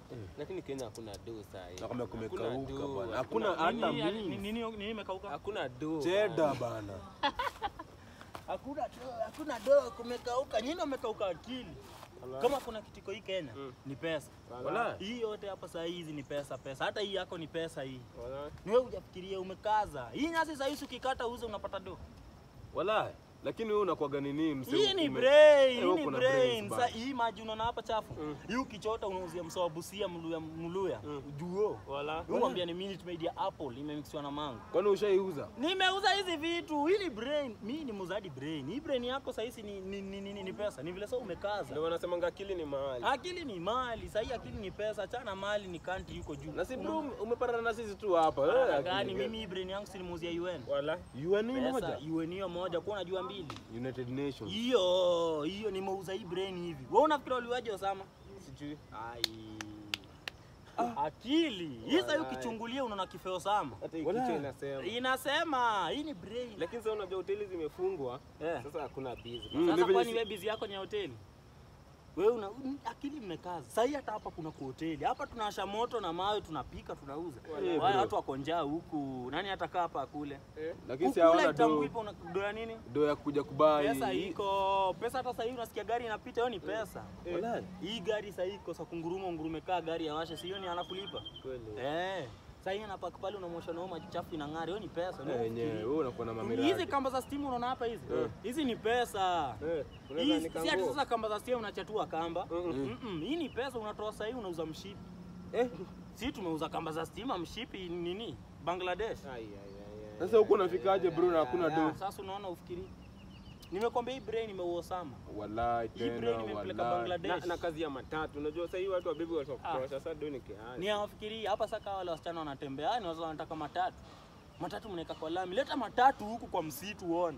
Lakini Kenya hakuna do saa hii. Na kama Hakuna kumekauka do, bwana. Hakuna hata Nini yani, means. nini nini imekauka? Hakuna do. Cheda bana. Hakuna do- hakuna do kumekauka. Nyinyi mmekauka akili. Kama kuna kitiko hii Kenya ni pesa. Wala. Hii yote hapa saa hizi ni pesa pesa. Hata hii yako ni pesa hii. Wala. Ni wewe hujafikiria umekaza. Hii nyasi saa hizi ukikata uze unapata do. Wala. Lakini wewe unakuwaga nini mse? Hii ni ume- brain, Wewe hii ni kuna brain. brains Sasa bana. hii maji unaona hapa chafu. Hii ukichota unauzia msawa busia mluya mluya. Juo. Wala. Huu mwambia ni Minute Maid ya Apple imemixiwa na mango. Kwani ushaiuza? Nimeuza hizi vitu. Hii ni brain. Mimi ni muzadi brain. Hii brain yako sasa hizi ni, ni, ni, ni, ni pesa. Ni vile sasa umekaza. Ndio wanasemanga akili ni mahali. Akili ni mali. Sasa hii akili ni pesa. Chana mali ni country yuko juu. Na si bro umepatana na sisi tu hapa. Una- Eh, gani akili mimi hii brain yangu silimuuzia UN. Wala. UN ni Pesa moja. UN hiyo moja kwa unajua mbili. United Nations. Hiyo hiyo nimeuza hii brain hivi. Wewe unafikiri waliwaje Osama? Sijui. Ai. Akili. Hii sasa ukichungulia unaona kifeo Osama. Hata hii Wala. kichwa inasema. Inasema hii ni brain. Lakini sasa unajua hoteli zimefungwa. Eh. Sasa hakuna busy. Mm, Sasa level kwani is- wewe bizi yako ni ya hoteli? Wewe una mm, akili mmekaza. Sasa hii hata hapa kuna hoteli. Hapa tunawasha moto na mawe tunapika tunauza. Eh, Wale bro. watu wako njaa huku. Nani atakaa hapa akule? Eh. Lakini si Kukula hawana itamu do. ipo una do ya nini? Do ya kuja kubai. Pesa iko. Pesa hata sasa hivi unasikia gari inapita, hiyo ni pesa. Wala. Hii gari sasa iko sa kunguruma ungurume kaa gari ya washe, sio ni anakulipa. Kweli. Eh. Sasa hii anapaka pale unamwosha na maji chafu inang'ara, hiyo ni pesa. Eh, Ndio yenyewe ufikiri. wewe unakuwa na Hizi mamiradi. kamba za stima unaona hapa hizi? Hizi ni pesa. Eh. Unaweza Hii si ati nikanguo. sasa kamba za stima unachatua kamba. Mm-mm, Hii ni pesa unatoa sasa hii unauza mshipi. Eh. Si tumeuza kamba za stima mshipi nini? Bangladesh. Ai ai ai. ai. Sasa huko unafikaje bro na hakuna do? Sasa unaona ufikiri. Nimekwambia hii brain imeuosama. Wallahi Hii tena brain imempeleka wallahi. Bangladesh. Na, na kazi ya matatu. Unajua sasa hii watu wabibi watakutosha. Sasa do ni kihali. Ni hawafikiri hapa sasa wale wasichana wanatembea, ni wazao wanataka matatu. Matatu mnaweka kwa lami. Leta matatu huku kwa msitu uone.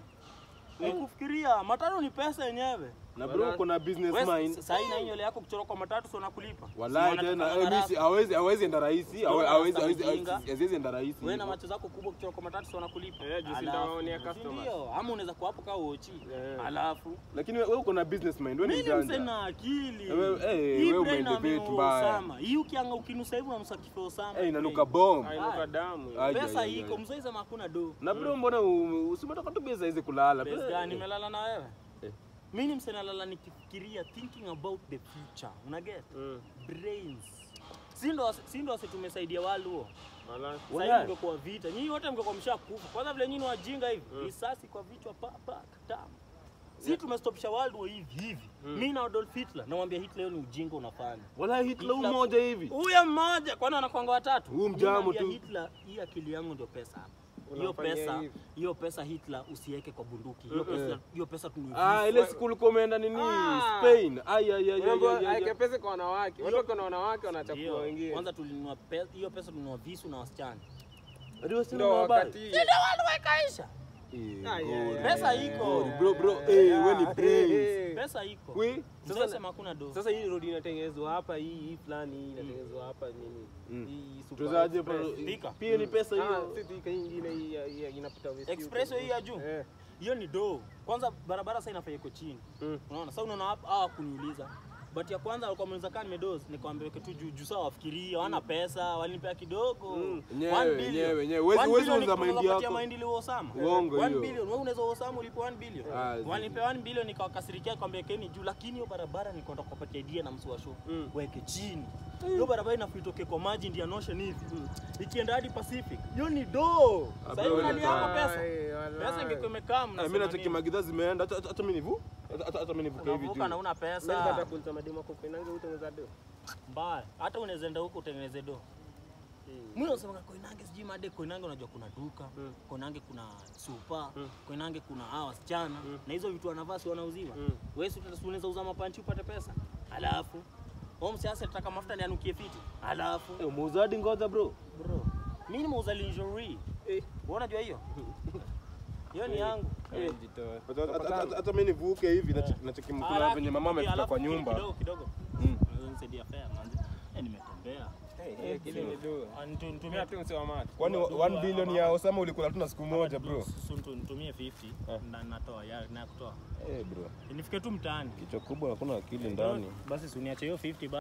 Nikufikiria matatu ni pesa yenyewe. Na bro uko na business mind. Sasa hii na hii nywele yako kuchora kwa matatu sio nakulipa. Wallahi tena eh, mimi si- hawezi hawezi enda rahisi, hawe- Ndio, hawezi sasa hawezi mjinga. hawezi enda rahisi. Wewe na hivyo. macho zako kubwa kuchora kwa matatu sio nakulipa. Eh, juu si Alafu, ndawaonea si customers. Ndio, ama unaweza kuwa hapo kaa uochi. Eh. Alafu Lakini wewe uko na business mind, wewe ni mimi mse mjanja. na akili. Eh, wewe- eh, Hii wewe brain umeelevate ameua mbaya. Osama. Hii ukianga ukinusa hivi unanusa kifo Osama. Eh, inanuka bomb. Ainuka damu. Ai, Pesa ai, ai, iko, ai. mzee sema hakuna do. Na bro mbona u- usimetoka tu besa hizi kulala? Best Eh, gani nimelala na wewe? Eh. Mimi ni msee nalala nikifikiria thinking about the future. Una get? Mm. Brains. Si ndo si ndo wasi tumesaidia wale huo. Wala. Sasa Wala. hivi mngekuwa vita. Nyinyi wote mngekuwa mshakufa. Kwanza vile nyinyi ni wajinga hivi. Risasi kwa vichwa pa pa tamu. Si tumestopisha world war hivi hivi. Mimi na Adolf Hitler namwambia Hitler hiyo ni ujinga unafanya. Wala Hitler Hitler- mmoja hivi. Huyo mmoja kwani wanakwanga watatu? Huyu Mimi mjamu naambia tu. Hitler, hii akili yangu ndio pesa hapa. Hiyo Unafanyia pesa, hivi. hiyo pesa Hitler usiweke kwa bunduki. Hiyo pesa, hiyo pesa tunui. Ah, ile siku ulikuwa umeenda nini? Ah. Spain. Ai ai ai ai, Unaambiwa ai. ai, aeke ai. pesa kwa wanawake. Watu wako na wanawake wanachafua Ndio. wengine. Kwanza tulinunua pe- hiyo pesa tulinunua visu na wasichana. Hadi wasichana Ndio wa habari. wakati Ndio wale wekaisha. Eh, Ai, God. ai, ai. Pesa iko. Bro bro, eh, wewe ni Eh, brains. eh. Pesa iko. We, Sasa sasa- sema hakuna do. Sasa hii road inatengenezwa hapa, hii hii fulani hii inatengenezwa hapa nini? Mm. Hii super Tuzaje express. Thika. Pia ni pesa Ah, hiyo. si Thika, hii ingine hii ya- hii ya- inapita West Express huko. hii ya juu. Eh. Hiyo ni do. Kwanza barabara sasa inafaa iko chini. Mm. Unaona? Sasa unaona hapa hawa kuniuliza. But ya kwanza walikuwa wameuliza kama nimedoze, nikamwambia weke tu juu juu sawa wafikirie, hawana pesa, walinipea kidogo. Yenyewe, One billion. yenyewe, yenyewe. Huwezi- One huwezi billion uza unaweza mahindi kupatia yako. mahindi ile Osama. Uongo One hiyo. billion. Wewe unaweza Osama ulipo 1 billion. Ah, zi- Walinipea 1 billion nikawakasirikia kwambia keni juu, lakini hiyo barabara nikaenda kupatia idea na msu wa show. Mm. Weke chini. Hiyo barabara inafaa itoke kwa maji Indian Ocean hivi. Ikienda hadi Pacific. Hiyo ni do. Sasa hivi bro, unalia hapo Walai, pesa. walai. Pesa ingekuwa imekaa Ah, mnasema Mimi nacheki nini? magidha zimeenda hata hata mimi nivu. Hata hata- hata mimi nivuke hivi Unavuka na juu. una Mimi nipata pesa kuuliza mademu wako Koinange utengeneza do. mbaya, hata unaweza enda huko utengeneze do. Mimi nasema Koinange sijui made Koinange, unajua kuna duka Mm. Koinange, kuna supa Mm. Koinange, kuna hawa wasichana na hizo vitu wanavaa si wanauziwa. Mm. Wewe si utata- unaweza uza mapanchi upate pesa, alafu wewe msiasa nataka mafuta ni anukie fiti, alafu Eh, Muuzaji ngoja bro. bro, mimi nimeuza lingerie Eh. wewe unajua hiyo hiyo ni yangu Eh, jitoe. Hata- hata- hata- Hata mimi nivuke hivi nacheki- nacheki mkuna Alafu, venye mama amefika alafu kwa kidogo, nyumba. kidogo kidogo, Mm. Unaweza nisaidia fare manzi, eh, nimetembea Eh, kile ni do. Ah, nitu- nitumie Tumia tu mse wa macho. Kwani 1 billion ya Osama ulikula tu na siku moja bro. Su- nitu- nitumie 50 Eh. na natoa ya na kutoa Eh bro. nifike tu mtaani Kichwa kubwa hakuna akili ndani. basi si uniache hiyo 50 ba